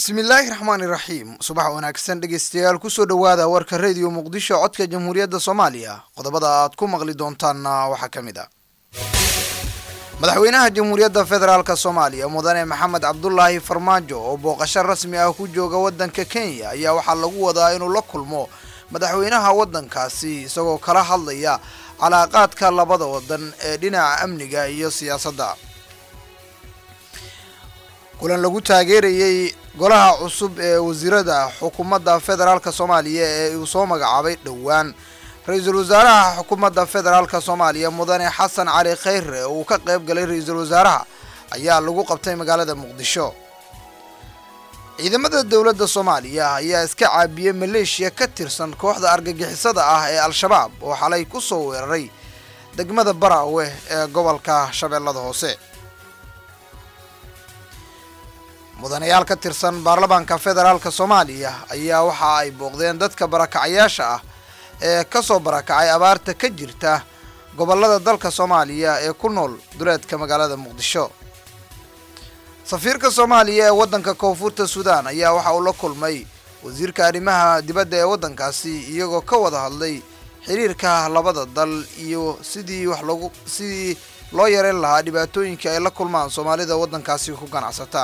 bismillaahi raxmaani raxiim subax wanaagsan dhegeystayaal kusoo dhowaada warka rediyo muqdisho codka jamhuuriyadda soomaaliya qodobada aad ku maqli doontaanna waxaa ka mid ah madaxweynaha jamhuuriyadda federaalk soomaaliya mudane maxamed cabdulaahi farmaajo oo booqasho rasmi ah ku jooga waddanka kenya ayaa waxaa lagu wadaa inuu la kulmo madaxweynaha waddankaasi isagoo kala hadlaya calaaqaadka labada wadan ee dhinaca amniga iyo siyaasadda kulan lagu taageerayey golaha cusub ee wasiirada xukuumadda federaalk soomaaliya ee uu soo magacaabay dhowaan ra-iisul wasaaraha xukuumadda federaalk soomaaliya mudane xasan cali khayre oo uu ka qayb galay ra-iisul wasaaraha ayaa lagu qabtay magaalada muqdisho ciidamada dowladda soomaaliya ayaa iska caabiyey maleeshiya ka tirsan kooxda argagixisada ah ee al-shabaab oo xalay ku soo weeraray degmada baraawe ee gobolka shabeellada hoose mudanayaal ka tirsan baarlamaanka federaalk soomaaliya ayaa waxa ay booqdeen dadka barakacayaasha ah ee ka soo barakacay abaarta ka jirta gobollada dalka soomaaliya ee ku nool duleedka magaalada muqdisho safiirka soomaaliya ee waddanka koonfurta suudaan ayaa waxa uu la kulmay wasiirka arrimaha dibadda ee waddankaasi iyagoo ka wada hadlay xiriirka labada dal iyo sidii wax lagu sidii loo yareyn lahaa dhibaatooyinka ay la kulmaan soomaalida waddankaasi ku ganacsata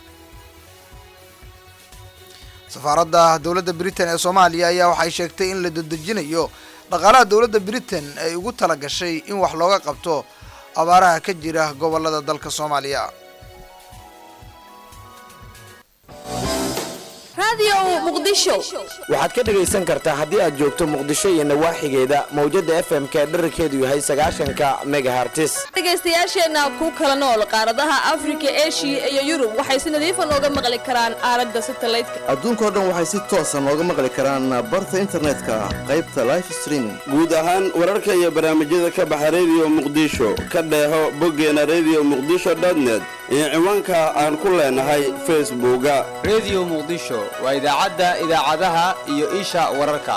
safaaradda dowladda britain ee soomaaliya ayaa waxay sheegtay in la dedejinayo dhaqaalaha dowladda britain ay ugu tala gashay in wax looga qabto abaaraha ka jira gobollada dalka soomaaliya waxaad ka dhegaysan kartaa haddii aad joogto muqdisho iyo nawaaxigeeda mawjadda f m ka dherarkeedu yahay sagaashanka megahartis dhegaystayaasheenna ku kala nool qaaradaha afrika eshiya iyo yurub waxay si nadiifa nooga maqli karaan aalada satalaydka adduunkao dhan waxay si toosa nooga maqli karaan barta internetka qaybta life streaming guud ahaan wararka iyo barnaamijyada ka baxa rediyo muqdisho ka dheeho boggeena rediyo muqdisho dotnet iyo ciwaanka aan ku leenahay facebooka rediyo muqdisho waa idaacadda idaacadaha iyo isha wararka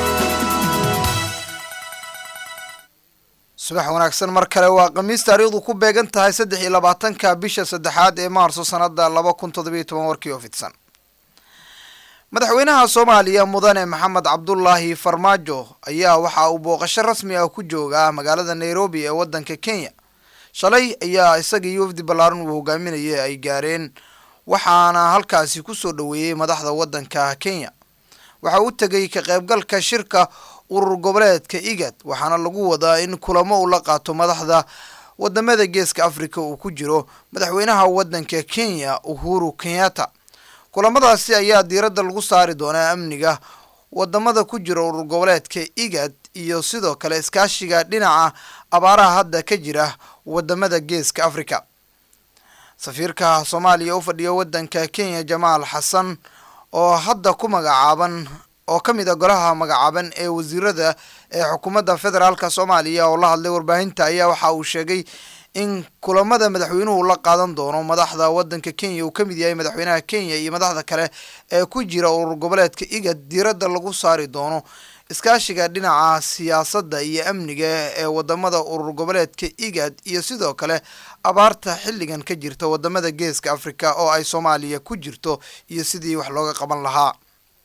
subax wanaagsan mar kale waa khamiis taariikhdu ku beegan tahay saddex iyo labaatanka bisha saddexaad ee maarso sanada laba kun toddobiyo toban warkii oo fidsan madaxweynaha soomaaliya mudane maxamed cabdulaahi farmaajo ayaa waxa uu booqasho rasmi ah ku joogaa magaalada nairobi ee waddanka kenya shalay ayaa isaga iyo wafdi ballaaran uu hogaaminayay ay gaareen waxaana halkaasi ku soo dhoweeyey madaxda waddanka kenya waxa uu tegay ka qaybgalka shirka urur goboleedka igad waxaana lagu wadaa in kulamo uu la qaato madaxda wadamada geeska africa uu ku jiro madaxweynaha waddanka kenya uhuru kenyatta kulamadaasi ayaa diiradda lagu saari doonaa amniga wadamada ku jira urur goboleedka igad iyo sidoo kale iskaashiga dhinaca abaaraha hadda ka jira wadamada geeska africa safiirka soomaaliya u fadhiya waddanka kenya jamaal xasan oo hadda ku magacaaban oo ka mid a golaha magacaaban ee wasiirada ee xukuumadda federaalk soomaaliya oo la hadlay warbaahinta ayaa waxa uu sheegay in kulamada madaxweynuhu la qaadan doono madaxda waddanka kenya uu ka mid yahay madaxweynaha kenya iyo madaxda kale ee ku jira urur goboleedka igad diiradda lagu saari doono iskaashiga dhinaca siyaasadda iyo amniga ee wadamada urur goboleedka igad iyo sidoo kale abaarta xilligan ka jirta wadamada geeska africa oo ay soomaaliya ku jirto iyo sidii wax looga qaban lahaa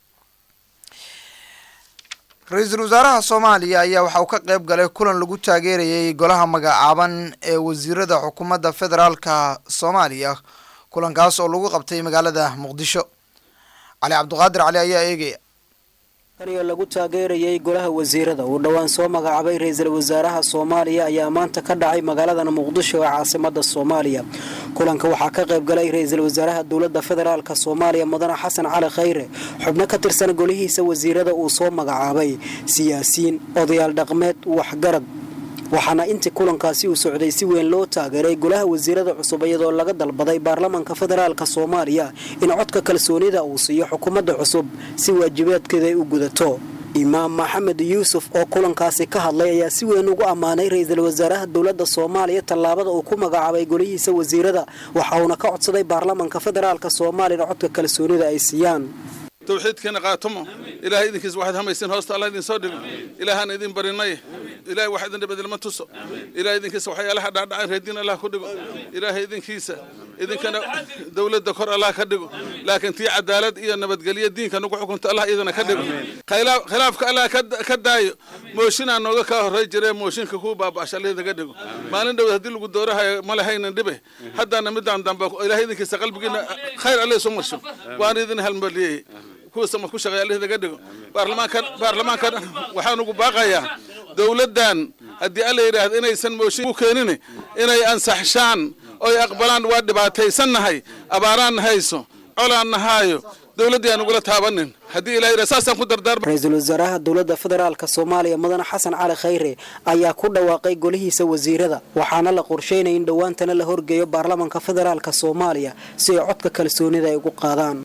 ra-iisul wasaaraha soomaaliya ayaa waxa uu ka qayb galay kulan lagu taageerayay golaha magacaaban ee wasiirada xukuumadda federaalka soomaaliya kulankaas oo lagu qabtay magaalada muqdisho cali cabdiqaadir cali ayaa eegaya kaniyo lagu taageerayay golaha wasiirada uu dhowaan soo magacaabay ra-iisul wasaaraha soomaaliya ayaa maanta ka dhacay magaaladan muqdisho ee caasimada soomaaliya kulanka waxaa ka qayb galay ra-iisul wasaaraha dowlada federaalk soomaaliya mudane xasan cali khayre xubno ka tirsan golihiisa wasiirada uu soo magacaabay siyaasiyiin odayaal dhaqmeed waxgarad waxaana intii kulankaasi uu socday si weyn loo taageeray golaha wasiirada cusub iyadoo laga dalbaday baarlamaanka federaalk soomaaliya in codka kalsoonida uu siiyo xukuumadda cusub si waajibaadkeeda ay u gudato imaam maxamed yuusuf oo kulankaasi ka hadlay ayaa si weyn ugu ammaanay ra-iisul wasaaraha dowladda soomaaliya tallaabada uu ku magacaabay golihiisa wasiirada waxa uuna ka codsaday baarlamaanka federaalk soomaaliya in codka kalsoonida ay siiyaan tawxiidkeena qaatomo ilaahay idinkiis waxaad hamaysiin hoosta allah idin soo dhigo ilaahaan idin barinay ilaahay wax idin dhibadilma tuso ilaahay idinkiisa waxyaalaha dhacdhacay reediin allah ku dhigo ilaahay idinkiisa idinkana dowladda kor allah ka dhigo laakiin tii cadaalad iyo nabadgelyo diinka nagu xukunta allah idina ka dhigo Khilaa- khilaafka allah ka- ka daayo mooshinaa nooga kaa horey jiree mooshinka kuu baaba'asha allah idinka dhigo maalin dhow haddii lagu doorahayo ma lahaynan dhibe haddana midaan dambe ilaahay idinkiisa qalbigiina khayr alle isu marsho waan idin halmaliyey kuwa sama ku shaqeeya allah idinka dhigo baarlamaanka baarlamaanka waxaan ugu baaqayaa dowladdan haddii alla yidhaahdo inaysan mooshin u keenin inay ansaxshaan oy aqbalaan waa dhibaataysannahay abaaraan hayso colaan nahaayo dowladdii aan ugula taabanin haddii ilaah yidhahdo saasaan ku dardaarma ra-iisul wasaaraha dowladda federaalk soomaaliya mudane xasan cali khayre ayaa ku dhawaaqay golihiisa wasiirada waxaana la qorsheynaya in dhowaantana la horgeeyo baarlamanka federaalk soomaaliya si ay codka kalsoonida ay ugu qaadaan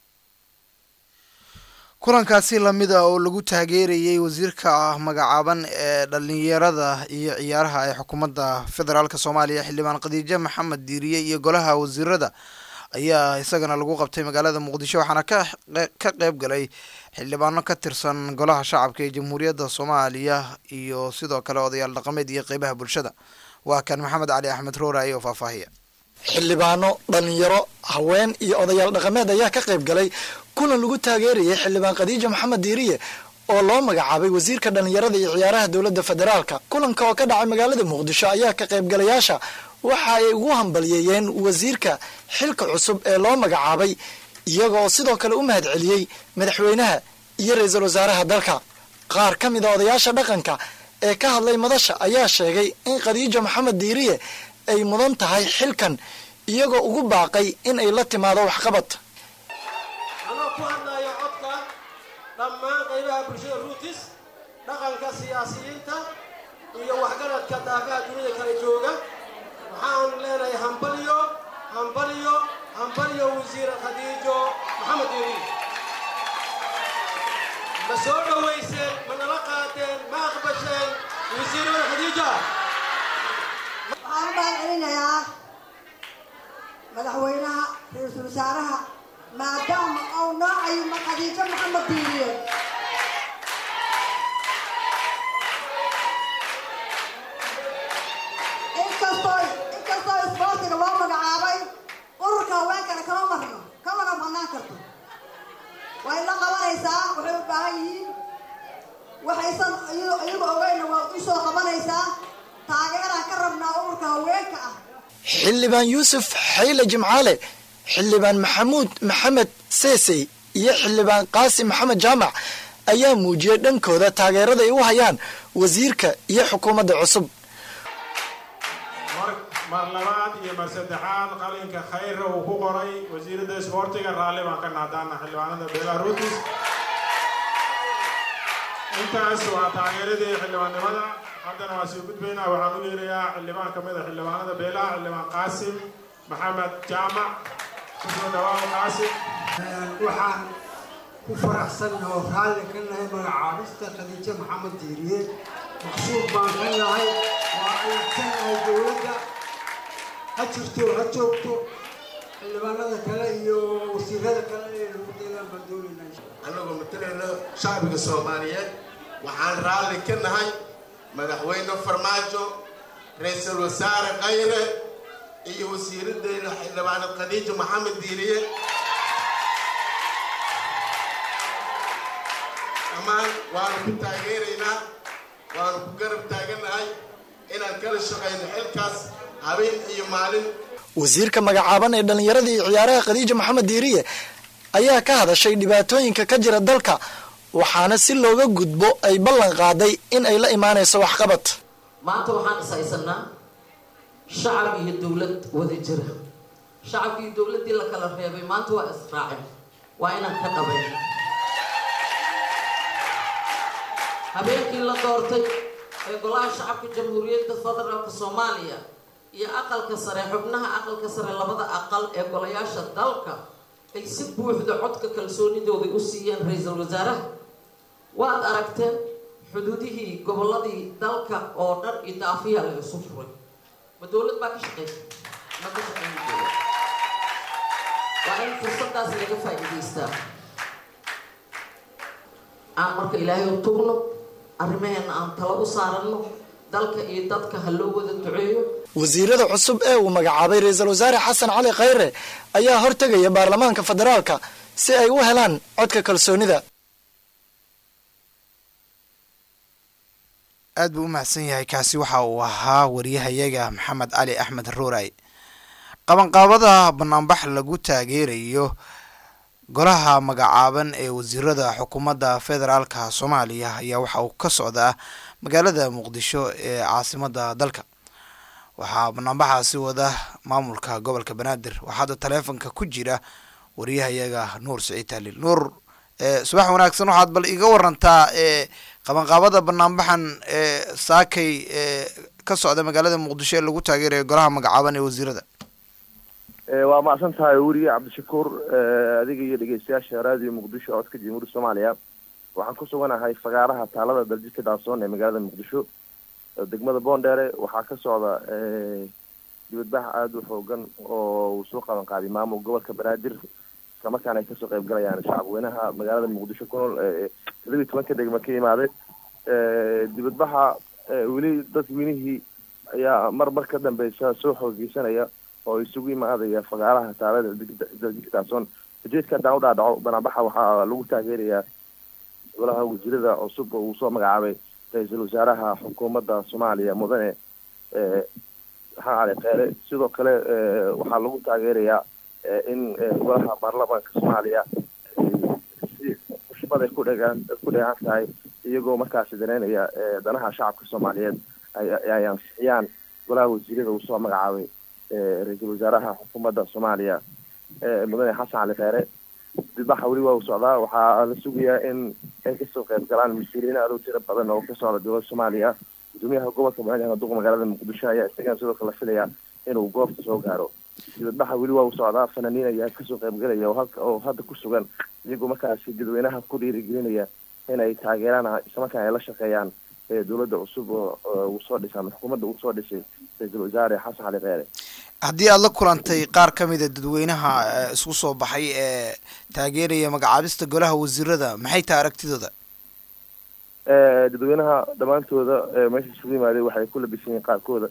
kulankaasi lamida oo lagu taageerayay wasiirka magacaaban ee dhalinyarada iyo ciyaaraha ee xukuumadda federaalk soomaaliya xildhibaan khadiijo maxamed diiriye iyo golaha wasiirada ayaa isagana lagu qabtay magaalada muqdisho waxaana ka ka qeyb galay xildhibaano ka tirsan golaha shacabka ee jamhuuriyadda soomaaliya iyo sidoo kale odayaal dhaqameed iyo qeybaha bulshada waa kan maxamed cali axmed rooraaye oo faahfaahiya xildhibaano dhalinyaro haween iyo odayaal dhaqameed ayaa ka qayb galay kulan lagu taageerayay xildhibaan khadiijo maxamed diiriye oo loo magacaabay wasiirka dhalinyarada iyo ciyaaraha dowladda federaalka kulanka oo ka dhacay magaalada muqdisho ayaa ka qaybgalayaasha waxa ay ugu hambalyeeyeen wasiirka xilka cusub ee loo magacaabay iyagoo sidoo kale u mahad celiyey madaxweynaha iyo ra-iisul wasaaraha dalka qaar ka mid a odayaasha dhaqanka ee ka hadlay madasha ayaa sheegay in khadiijo maxamed diiriye ay mudan tahay xilkan iyagoo ugu baaqay in ay la timaado waxqabad anoo ku hadlayo codka dhammaan qaybaha bulshada ruutis dhaqanka siyaasiyiinta iyo waxgaradka daafaha dunida kala jooga waxaan leenahay hambalyo hambalyo hambalyo wasiir khadiijo maxamed diiri ma soo dhowayseen ma nala qaadeen ma aqbasheen wasiirada khadiija waxaan u mahad celinayaa madaxweynaha ra-iisul wasaaraha maadaama uu noo cayimo khadiijo maxamed diiriye inkastoo inkastoo isboortiga loo magacaabay ururka haweenkana kama marno kamana banaan karto way la qabanaysaa waxay u baahan yihiin waxaysan iyagu ogeyna waa u soo qabanaysaa taageeraan ka rabnaa ururka haweenka ah xildhibaan yuusuf xayle jimcaale xildhibaan maxamuud maxamed seesey iyo xildhibaan qaasim maxamed jaamac ayaa muujiyey dhankooda taageerada ay u hayaan wasiirka iyo xukuumadda cusub mar labaad iyo mar saddexaad qalinka khayra uu ku qoray wasiirada isboortiga raalli baan ka naadaana xildhibaanada belarutis intaas waa taageeradii xildhibaannimada haddana waa sii gudbaynaa waxaan u yeerayaa xildhibaan ka mid a xildhibaanada beelaha xildhibaan qaasim maxamed jaamac kusoo dhawaada qaasim waxaan ku faraxsan oo raalli ka nahay magacaabista khadiijo maxamed diiriye maqsuud baan ka nahay waa aysanahay dowladda ha jirto ha joogto xildhibaanada kale iyo wasiirada kale ee lagu deelaan baan doonaynaa annagoo matalayna shacbiga soomaaliyeed waxaan raalli ka nahay madaxweyne farmaajo ra-iisul wasaare khayre iyo wasiiradeyna xildhibaanad khadiijo maxamed diiriye dhammaan waanu ku taageeraynaa waanu ku garab taagannahay inaan kala shaqayno xilkaas habeen iyo maalin wasiirka magacaaban ee dhallinyarada iyo ciyaaraha khadiijo maxamed diiriye ayaa ka hadashay dhibaatooyinka ka jira dalka waxaana si looga gudbo ay ballan qaaday in ay la imaanayso waxqabad maanta waxaan is haysanaa shacab iyo dowlad wada jira shacabkii dowladdii la kala reebay maanta waa israacin waa inaan ka dhabayn habeenkii la doortay ee golaha shacabka jamhuuriyadda federaalka soomaaliya iyo aqalka sare xubnaha aqalka sare labada aqal ee golayaasha dalka ay si buuxda codka kalsoonidooda u siiyeen ra-iisul wasaaraha waad aragteen xuduudihii gobolladii dalka oo dhan iyo daafiyaa la isu furay ma dowlad baa ka shaqeysa ma ka shaqeyn dowlad waa in fursadaas laga faa'iidaystaa aan marka ilaahay u tugno arrimaheena aan talo u saaranno dalka iyo dadka ha loo wada duceeyo wasiirada cusub ee uu magacaabay ra-iisul wasaare xasan cali khayre ayaa hortegaya baarlamaanka federaalka si ay u helaan codka kalsoonida aad buu u mahadsan yahay kaasi waxa uu ahaa wariyahayaga maxamed cali axmed ruuray qabanqaabada banaanbax lagu taageerayo golaha magacaaban ee wasiirada xukuumadda federaalka soomaaliya ayaa waxa uu ka socdaa magaalada muqdisho ee caasimada dalka waxaa banaanbaxaasi wada maamulka gobolka banaadir waxaa hadda taleefonka ku jira wariyahayaga nuur siciid taaliil nuur subax wanaagsan waxaad bal iga warantaa qabanqaabada banaanbaxan ee saakay ee ka socda magaalada muqdisho ee lagu taageerayo golaha magacaaban ee wasiirada waa macsan tahay weriye cabdishakuur adiga iyo dhegeystayaasha raadiyo muqdisho codka jamhuuriyadda soomaaliya waxaan ku suganahay fagaaraha taalada daljidka daasoon ee magaalada muqdisho degmada boondheere waxaa ka socda dibadbax aada u xoogan oo uu soo qaban qaaday maamul gobolka banaadir islamarkaana ay kasoo qayb galayaan shacabweynaha magaalada muqdisho ku nool toddobiyi tobanka degma ka imaaday dibadbaxa weli dadweynihii ayaa mar mar ka dambeysa soo xoogeysanaya oo isugu imaadaya fagaaraha taalada daljidkaasoon ujeedka haddaan u dhaadhaco banaanbaxa waxaa lagu taageerayaa golaha wasiirada cusub oo uu soo magacaabay ra-iisul wasaaraha xukuumadda soomaaliya mudane maxaa cali kheyre sidoo kale waxaa lagu taageerayaa in golaha baarlamaanka soomaaliya si xushmad ay ku dhegaan ku dheehan tahay iyagoo markaasi dareynaya danaha shacabka soomaaliyeed ay ansixiyaan golaha wasiirada uu soo magacaabay ra-iisul wasaaraha xukuumadda soomaaliya mudane xasan cali kheyre dibbaxa weli waa uu socdaa waxaa la sugayaa in ay kasoo qayb galaan mas-uuliyiin aad u tiro badan oo ka socda dowladda soomaaliya gudoomiyaha gobolka banaadir duqa magaalada muqdisho ayaa isagana sidoo kale la filaya inuu goobta soo gaaro dibadbaxa weli waa uu socdaa fanaaniin ayaa kasoo qaybgalaya oo halka oo hadda ku sugan iyagoo markaasi dadweynaha ku dhiirigelinaya inay taageeraan islamarkaana ay la shaqeeyaan dowladda cusub oo uu soo dhisay ama xukuumadda uu soo dhisay ra-iisul wasaare xasan cali kheyre haddii aada la kulantay qaar ka mida dadweynaha isku soo baxay ee taageeraya magacaabista golaha wasiirada maxay tahay aragtidooda dadweynaha dhammaantooda meesha isugu yimaaday waxay ku labisan yihiin qaarkooda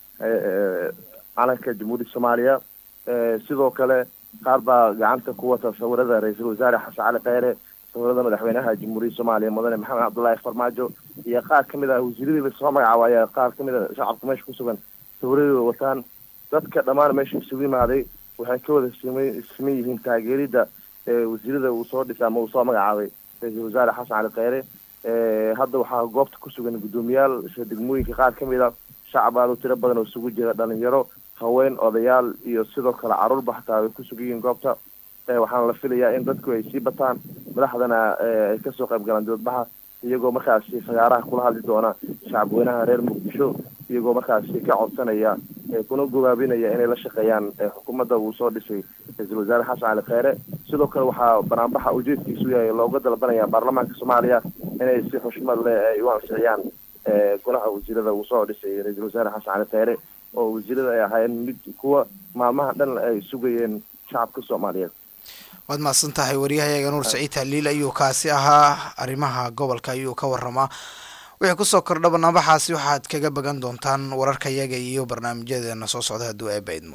calanka jamhuuriyadda soomaaliya sidoo kale qaar baa gacanta ku wata sawirada ra-iisul wasaare xasan cali kheyre sawirada madaxweynaha jamhuuriyadda soomaaliya mudane maxamed cabdullaahi farmaajo iyo qaar kamid ah wasiiradii lasoo magacaabo ayaa qaar kamid a shacabka meesha ku sugan sawiradooda wataan dadka dhammaan meesha isugu yimaaday waxay ka wada sima siman yihiin taageerida wasiirada uu soo dhisay ama uu soo magacaabay ra-iisul wasaare xasan cali kheyre hadda waxaa goobta ku sugan guddoomiyaal degmooyinka qaar kamid a shacab aada u tiro badan oo isugu jira dhalinyaro haween odayaal iyo sidoo kale caruurba xataa ay ku sugan yihiin goobta waxaana la filayaa in dadku ay sii bataan madaxdana ay kasoo qayb galaan dibadbaxa iyagoo markaasi fagaaraha kula hadli doona shacabweynaha reer muqdisho iyagoo markaasi ka codsanaya kuna gobaabinaya inay la shaqeeyaan xukuumadda uu soo dhisay ra-iisul wasaare xasan cali kheyre sidoo kale waxaa banaanbaxa ujeedkiisu yahay looga dalbanaya baarlamaanka soomaaliya inay si xushmad leh ay u ansixiyaan golaha wasiirada uu soo dhisay ra-iisul wasaare xasan cali kheyre oo wasiirada ay ahaayeen mid kuwa maalmaha dhan ay sugayeen shacabka soomaaliyeed waad mahadsan tahay wariyahayaga nuur saciid haliil ayuu kaasi ahaa arrimaha gobolka ayuu ka waramaa wixii kusoo kordha banaanbaxaasi waxaad kaga bagan doontaan wararkayaga iyo barnaamijyadeena soo socda hadduu eeba idmo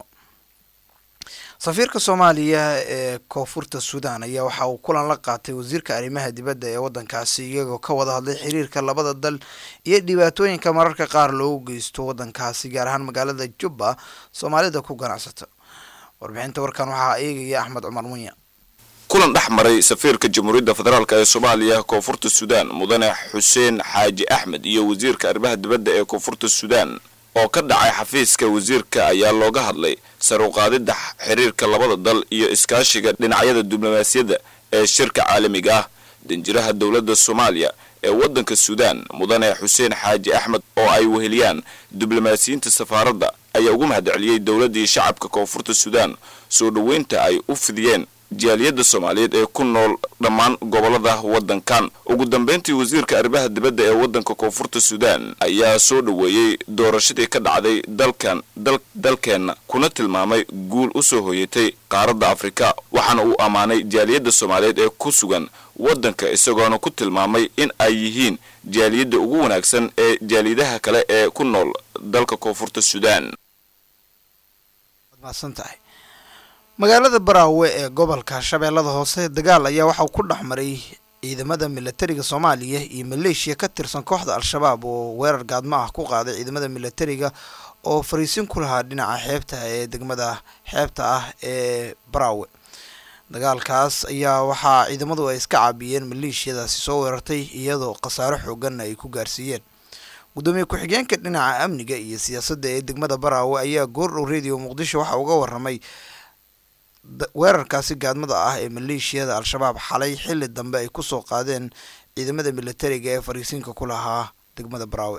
safiirka soomaaliya ee koonfurta suudan ayaa waxa uu kulan la qaatay wasiirka arrimaha dibadda ee waddankaasi iyagoo ka wada hadlay xiriirka labada dal iyo dhibaatooyinka mararka qaar loogu geysto waddankaasi gaar ahaan magaalada jubba soomaalida ku ganacsata warbixinta warkan waxaa eegaya axmed cumar munya kulan dhex maray safiirka jamhuuriyadda federaalk ee soomaaliya koonfurta suudaan mudane xuseen xaaji axmed iyo wasiirka arrimaha dibadda ee koonfurta suudaan oo ka dhacay xafiiska wasiirka ayaa looga hadlay saruqaadidda xiriirka labada dal iyo iskaashiga dhinacyada diblomaasiyadda ee shirka caalamiga ah danjiraha dowladda soomaaliya ee waddanka suudaan mudane xuseen xaaji axmed oo ay weheliyaan diblomaasiyiinta safaaradda ayaa ugu mahadceliyey dowladdii shacabka koonfurta suudaan soo dhoweynta ay u fidiyeen jaaliyadda soomaaliyeed ee ku nool dhammaan gobolada waddankan ugu dambeyntii wasiirka arrimaha dibadda ee waddanka koonfurta suudaan ayaa soo dhoweeyey doorashadii ka dhacday dalkan dalkeenna kuna tilmaamay guul u soo hoyatay qaaradda afrika waxaana uu ammaanay jaaliyadda soomaaliyeed ee ku sugan waddanka isagoona ku tilmaamay in ay yihiin jaaliyadda ugu wanaagsan ee jaaliyadaha kale ee ku nool dalka koonfurta suudaan mahadsantahay magaalada baraawe ee gobolka shabeellada hoose dagaal ayaa waxauu ku dhex maray ciidamada milatariga soomaaliya iyo maleeshiya ka tirsan kooxda al-shabaab oo weerar gaadmo ah ku qaaday ciidamada milatariga oo fariisin ku lahaa dhinaca xeebta ee degmada xeebta ah ee baraawe dagaalkaas ayaa waxaa ciidamadu ay iska caabiyeen maleeshiyadaasi soo weerartay iyadoo khasaaro xooganna ay ku gaarsiiyeen gudoomiye ku-xigeenka dhinaca amniga iyo siyaasadda ee degmada baraawe ayaa goordhow radio muqdisho waxa uga waramay weerarkaasi gaadmada ah ee maleeshiyada al-shabaab xalay xilli dambe ay kusoo qaadeen ciidamada militariga ee fariisiinka ku lahaa degmada baraawe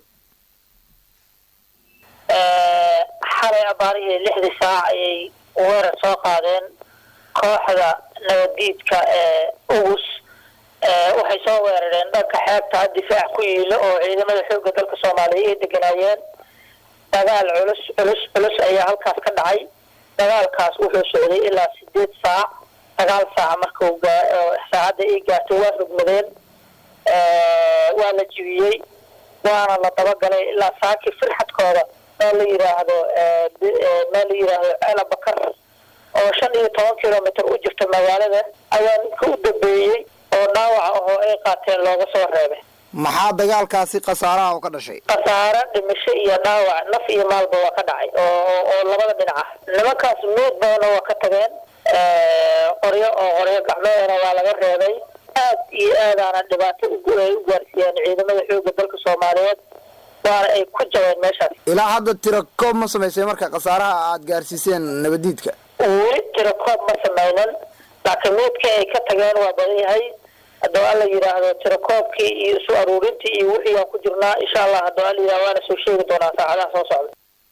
xalay abaarihii lixdii saac ayay weerar soo qaadeen kooxda nabaddiidka ee ugus waxay soo weerareen dhanka xeebta difaac ku yiilo oo ciidamada xoogga dalka soomaaliya ay deganaayeen dagaal culus culus culus ayaa halkaas ka dhacay dagaalkaas wuxuu socday ilaa sideed saac sagaal saac markuu saacadda ay gaartay waa rugmadeen waa la jibiyey waana la dabagalay ilaa saakii firxadkooda meel la yiraahdo meel la yiraahdo cela bakar oo shan iyo toban kilomitr u jirta magaalada ayaa ninka u dambeeyey oo dhaawaca ahoo ay qaateen looga soo reebay maxaa dagaalkaasi khasaaraha oo ka dhashay khasaare dhimasho iyo dhaawac naf iyo maalba waa ka dhacay oo oo labada dhinac ah nimankaas meed badana waa ka tageen qoryo oo qoryo gacmeedana waa laga reebay aad iyo aadaana dhibaato ay u gaarsiiyeen ciidamada xoogga dalka soomaaliyeed waana ay ku jabeen meeshaas ilaa hadda tira koob ma samaysay marka khasaaraha aad gaarsiiseen nabadiidka weli tira koob ma samaynan laakiin meedka ay ka tageen waa badan yahay haddoo alla yidhaahdo tirakoobkii iyo isu aruurintii iyo wixii aan ku jirnaa insha allah haddoo alla yidhahdo waana soo sheegi doonaa saacadaha soo socda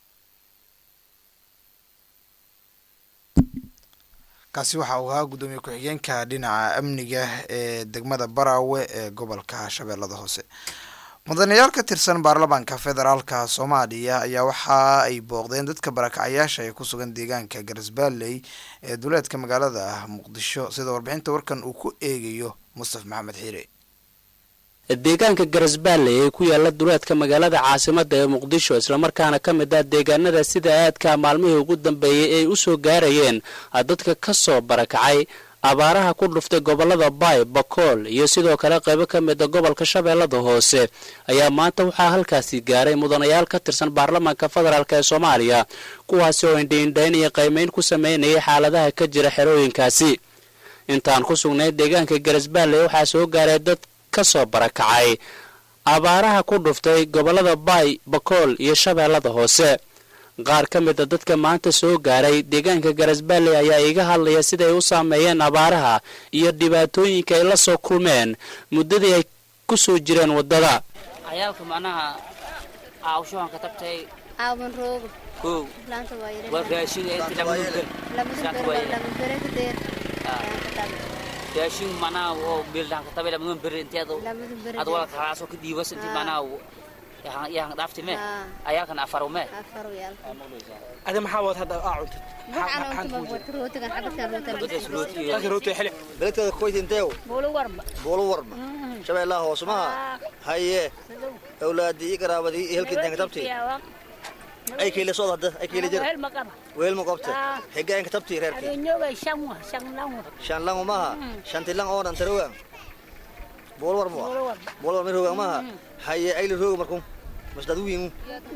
kaasi waxa uu ahaa guddoomiye ku-xigeenka dhinaca amniga ee degmada baraawe ee gobolka shabeellada hoose mudanayaal ka tirsan baarlamaanka federaalka soomaaliya ayaa waxa ay booqdeen dadka barakacayaasha ee ku sugan deegaanka garisbaalley ee duleedka magaalada muqdisho sida warbixinta warkan uu ku eegayo mustaf maxamed xiire deegaanka garasbaalle ee ku yaala duleedka magaalada caasimada ee muqdisho islamarkaana ka mid ah deegaanada sida aadka maalmihii ugu dambeeyey ay u soo gaarayeen dadka ka soo barakacay abaaraha ku dhuftay gobolada baay bakool iyo sidoo kale qaybo ka mida gobolka shabeellada hoose ayaa maanta waxaa halkaasi gaaray mudanayaal ka tirsan baarlamaanka federaalk ee soomaaliya kuwaasi oo indhiindhayn iyo qaymayn ku sameynayay xaaladaha ka jira xerooyinkaasi intaan ku sugnay deegaanka garasbaalle waxaa soo gaaray dad ka soo barakacay abaaraha ku dhuftay gobolada baay bakool iyo shabeellada hoose qaar ka mida dadka maanta soo gaaray deegaanka garasballe ayaa iga hadlaya siday u saameeyeen abaaraha iyo dhibaatooyinka ay la soo kulmeen muddadii ay ku soo jireen waddada cayaalka macnaha caawshahan ka tagtay aaban roogo kow laanta waa yare waa raashin inta lamadun ber lamadun Saaka ber waa waa yare. lamadun bere ka deer raashin macnaha oo biildahan ka tabay lamadun ber inteedu lamadun bere ad wala kalaasoo ka diibas intii macnaha yahan dhaafti me ayaalkan afaro me afar yaal ada maxaa wad hadda aa cuntid maxaan cunta ma wata rootigan xabadkan Halka rooti xili beledkeeda kuwait inteew boolo warba buulu warma shabeellaha hoose maha haye awlaadii iyo qaraabadii iyo helkii intaan katabti ay kiila sood hadda ay kiila jir weel ma qabta xigaanka tabti reerkii shan langu maha shanti lang oo dhan tarogan buulu warma wa buulu warma rogan maha haye ayli roga markun masdad wiinu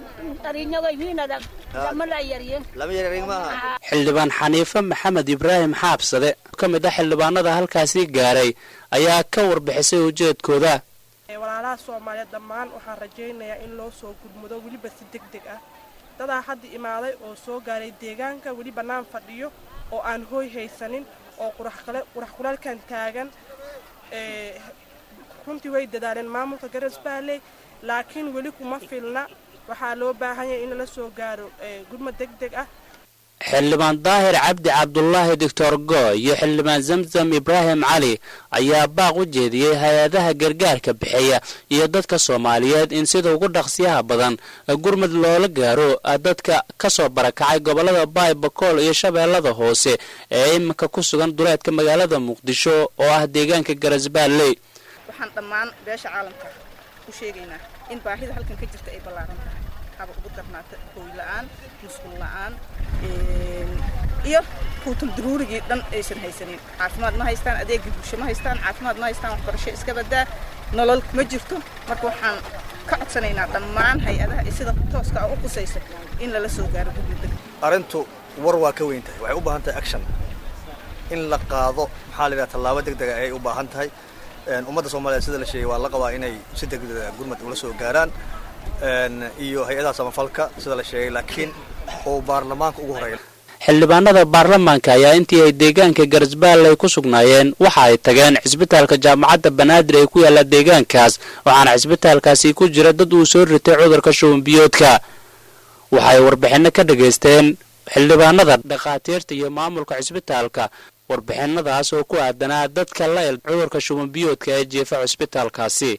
lama yareerin maha xildhibaan xaniife maxamed ibraahim xaabsade oo ka mid ah xildhibaanada halkaasi gaaray ayaa ka warbixisay ujeedkooda walaalaha soomaaliyeed dhammaan waxaan rajaynayaa in loo soo gudmudo weliba si deg deg ah dadaa hadda imaaday oo soo gaaray deegaanka weli bannaan fadhiyo oo aan hooy haysanin oo qurax kulaalkan taagan ee, runtii way dadaaleen maamulka garasbaalley laakiin weli kuma filna waxaa loo baahan yahay in lala soo gaaro ee, gurmad deg deg ah xildhibaan daahir cabdi cabdulaahi doctor go iyo xildhibaan zamzam ibraahim cali ayaa baaq u jeediyey hay-adaha gargaarka bixiya iyo dadka soomaaliyeed in sida ugu dhaqsiyaha badan gurmud loola gaaro dadka kasoo barakacay gobolada baay bakool iyo shabeellada hoose ee iminka ku sugan duleedka magaalada muqdisho oo ah deegaanka garasbaalley waxaan dhammaan beesha caalamka u sheegaynaa in baahida halkan ka jirta ay ballaaran tahay haba ugu darnaata hooy la-aan musqul la-aan iyo kuutul daruurigii dhan aysan haysanin caafimaad ma haystaan adeegii bulsho ma haystaan caafimaad ma haystaan waxbarasho iska badaa nolol ma jirto marka waxaan ka codsanaynaa dhammaan hay-adaha iyo sida tooska ah u qusaysa in lala soo gaaro gurmudda arrintu war waa ka weyn tahay waxay u baahan tahay action in la qaado maxaa la yidhaha tallaabo deg dega ayay u baahan tahay ummadda soomaaliyeed sida la sheegay waa la qabaa inay si degdega gurmad ula soo gaaraan iyo hay-adaha samafalka sida la sheegay laakiin uu baarlamaanka ugu horeeya xildhibaanada baarlamaanka ayaa intii ay deegaanka garasbaalley ku sugnaayeen waxa ay tageen cisbitaalka jaamacadda banaadir ee ku yaalla deegaankaas waxaana cisbitaalkaasi ku jira dad uu soo ritay cudurka shubanbiyoodka waxay warbixinno ka dhagaysteen xildhibaanada dhakhaatiirta iyo maamulka cisbitaalka warbixinadaas oo ku aadanaa dadka la il cudurka shubanbiyoodka ee jeefa cisbitaalkaasi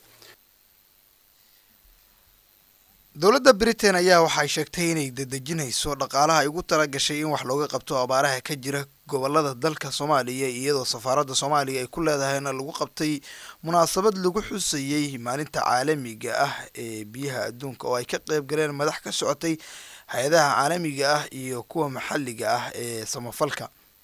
dowladda britain ayaa waxay sheegtay inay dedejinayso dhaqaalaha ay ugu tala gashay in wax looga qabto abaaraha ka jira gobolada dalka soomaaliya iyadoo safaaradda soomaaliya ay ku leedahayna lagu qabtay munaasabad lagu xusayey maalinta caalamiga ah ee biyaha adduunka oo ay ka qayb galeen madax ka socotay hay-adaha caalamiga ah iyo kuwa maxalliga ah ee samafalka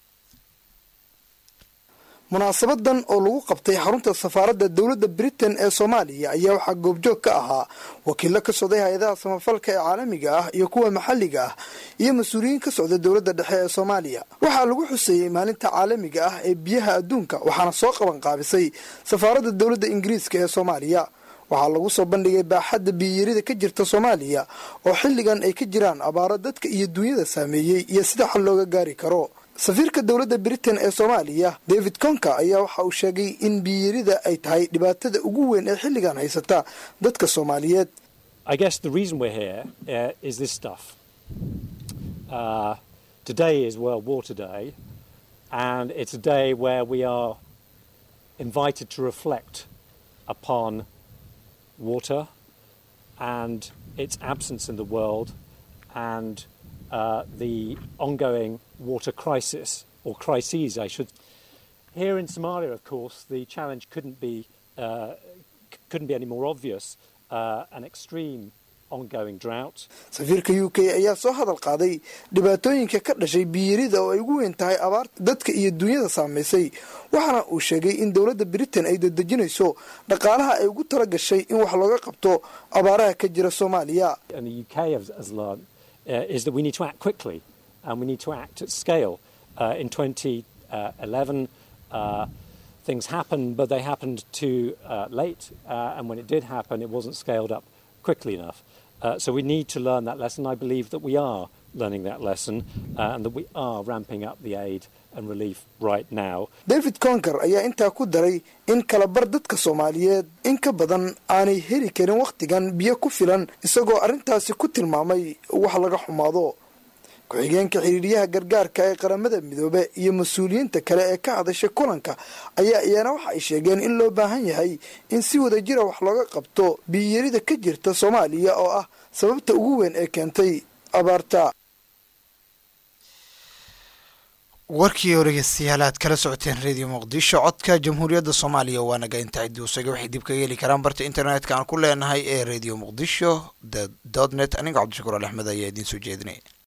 munaasabadan oo lagu qabtay xarunta safaaradda dowladda britain ee soomaaliya ayaa waxaa goobjoog ka ahaa wakiilo ka socday hay-adaha samafalka ee caalamiga ah iyo kuwa maxalliga ah iyo mas-uuliyiin ka socda dowladda dhexe ee soomaaliya waxaa lagu xuseeyey maalinta caalamiga ah ee biyaha adduunka waxaana soo qaban qaabisay safaaradda dowladda ingiriiska ee soomaaliya waxaa lagu soo bandhigay baaxadda biyiyarida ka jirta soomaaliya oo xilligan ay ka jiraan abaaro dadka iyo duunyada saameeyey iyo sida xal looga gaari karo safiirka dowladda britain ee soomaaliya david conka ayaa waxa uu sheegay in biyiyarida ay tahay dhibaatada ugu weyn ee xilligan haysata dadka soomaaliyeed I guess the reason we're here uh, is this stuff. Uh, today is World Water Day, and it's a day where we are invited to reflect upon water and its absence in the world and uh, the ongoing water crisis, or crises, I should. Here in Somalia, of course, the challenge couldn't be uh, c- couldn't be any more obvious. Uh, an extreme ongoing drought. safiirka u k ayaa soo hadal qaaday dhibaatooyinka ka dhashay biyirida oo ay ugu weyn tahay abaarta dadka iyo duunyada saamaysay waxaana uu sheegay in dowladda britain ay dedejinayso dhaqaalaha ay ugu tala gashay in wax looga qabto abaaraha ka jira soomaaliya And the UK has, has learned uh, is that we need to act quickly and we need to act at scale. Uh, in 2011, uh, things happened, but they happened too uh, late. Uh, and when it did happen, it wasn't scaled up quickly enough. Uh, so we need to learn that lesson. I believe that we are learning that lesson uh, and that we are ramping up the aid and relief right now. david conker ayaa intaa ku daray in kalabar dadka soomaaliyeed in ka badan aanay heli karin wakhtigan biyo ku filan isagoo arrintaasi ku tilmaamay wax laga xumaado ku-xigeenka xiriiryaha gargaarka ee qaramada midoobe iyo mas-uuliyiinta kale ee ka hadashay kulanka ayaa iyana waxa ay sheegeen in loo baahan yahay in si wadajira wax looga qabto biyiyarida ka jirta soomaaliya oo ah sababta ugu weyn ee keentay abaarta warkii oo dhegeystayaal aad kala socoteen radio muqdisho codka jamhuuriyadda soomaaliya waa naga inta ciddi usaga waxay dib kaga heli karaan barta internetka aan ku leenahay ee radio muqdisho dot net aniga cabdishakuur al axmed ayaa idiin soo jeedinaya